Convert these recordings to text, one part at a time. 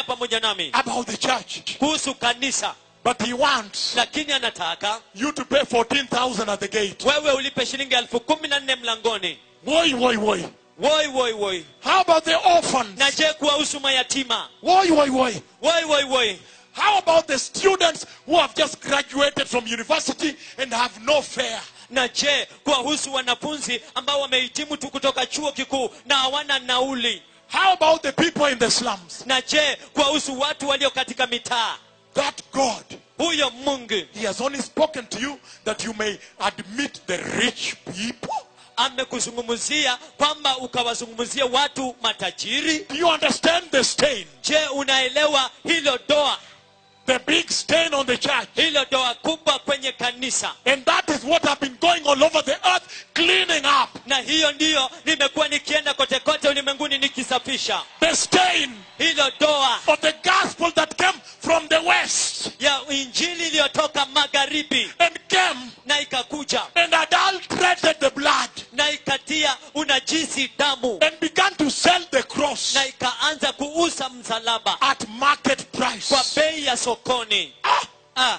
pamoja nami about the church. kuhusu kanisa But he wants lakini anataka you to pay 14,000 at the gate. wewe ulipe shilingi elfu kumi na nne mlangoni Woi, woi, woi. woi woi woi How about the orphans? na je kuwahusu mayatima Woi, woi, woi. woi woi woi How about the students who have just graduated from university and have no fare? na je kuwahusu wanafunzi ambao wamehitimu tu kutoka chuo kikuu na hawana nauli How about the people in the slums? na je kuwahusu watu walio katika mitaa That God, huyo mungu He has only spoken to you that you may admit the rich people. amekuzungumzia kwamba ukawazungumzia watu matajiri Do you understand the stain? je unaelewa hilo doa The big stain on the church. hilo doa kubwa kwenye kanisa And that is what have been going all over the earth, cleaning up na hiyo ndiyo nimekuwa nikienda kote kote ulimwenguni nikisafisha the stain hilo doa of the gospel that came from the west ya injili iliyotoka magharibi and came na ikakuja and adulterated the blood na ikatia unajisi damu and began to sell the cross na ikaanza kuuza msalaba at market price. kwa bei ya sokoni Ah, ah,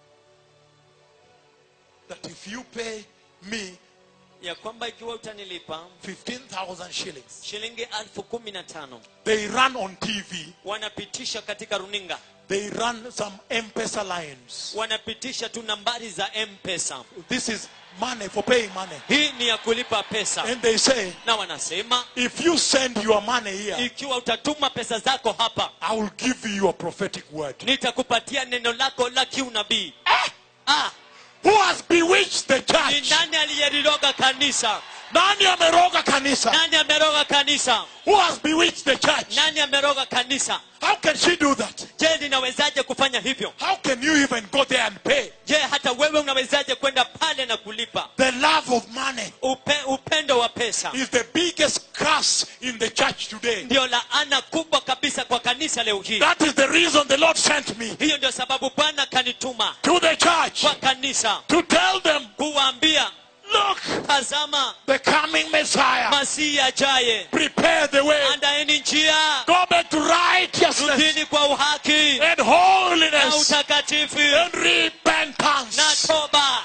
that if you pay me ya kwamba ikiwa utanilipa 15,000 shillings, shilingi elfu kumi na tano they run on TV, wanapitisha katika runinga they run some M-Pesa lines. wanapitisha tu nambari za mpesa This is money for paying money. hii ni ya kulipa pesa And they say, na wanasema if you send your money here, ikiwa utatuma pesa zako hapa I will give you a prophetic word. nitakupatia neno lako la kiunabii ah, Who has bewitched the ni church? nani aliyeliroga kanisa Nani ameroga kanisa? nani ameroga kanisa Who has bewitched the church? nani ameroga kanisa How can she do that? je linawezaje kufanya hivyo How can you even go there and pay? je hata wewe unawezaje kwenda pale na kulipa The love of money Upe, upendo wa pesa is the biggest curse in the church today. ndio laana kubwa kabisa kwa kanisa leo hii That is the reason the Lord sent me hiyo ndio sababu bwana kanituma to the church kwa kanisa to tell them, kuwaambia look, tazama the coming Messiah, masihi ajaye prepare the way. andaeni njia Go back to righteousness rudini kwa uhaki and na holiness utakatifu and repentance. na toba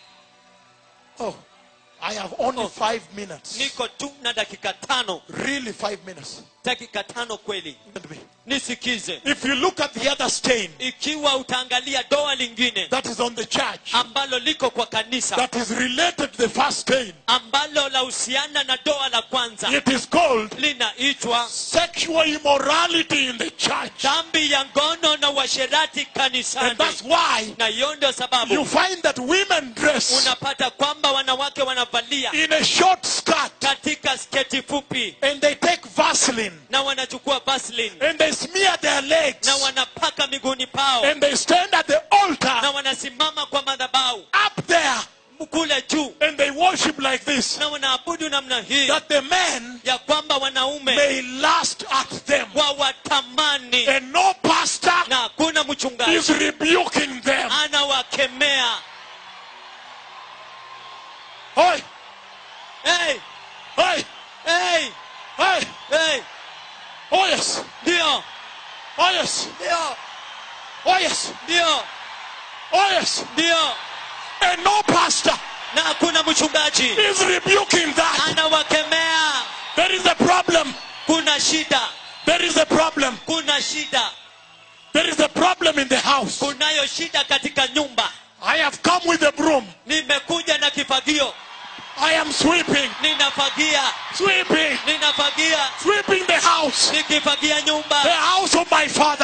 Oh, I have only five minutes. niko tu na dakika tano Really, five minutes. dakika tano kweli Listen to me. nisikize If you look at the other stain ikiwa utaangalia doa lingine that is on the church, ambalo liko kwa kanisa that is related to the first stain, ambalo lahusiana na doa la kwanza it is called linaitwa sexual immorality in the church. dhambi ya ngono na uasherati And kanisani that's why na hiyo ndio you sababu find that women dress unapata kwamba wanawake wanavalia in a short skirt katika sketi fupi and they take Vaseline na wanachukua vaseline and they smear their legs na wanapaka miguuni pao and they stand at the na altar wanasimama kwa madhabahu up there kule juu and they worship like this na wanaabudu namna hii that the men ya kwamba wanaume may lust at them wawatamani and no pastor na hakuna is mchungaji rebuking them. anawakemea Hey, hey, hey, hey, hey. hey. Oh yes, ndio oh yes, ndio oh yes, ndio oh yes. ndio And no pastor na hakuna mchungaji is rebuking that. anawakemea There is a problem. kuna shida There is a problem. kuna shida There is a problem in the house. kunayo shida katika nyumba I have come with a broom. nimekuja na kifagio I am sweeping, ninafagia sweeping, ninafagia sweeping the house, nikifagia the nyumba house of my father.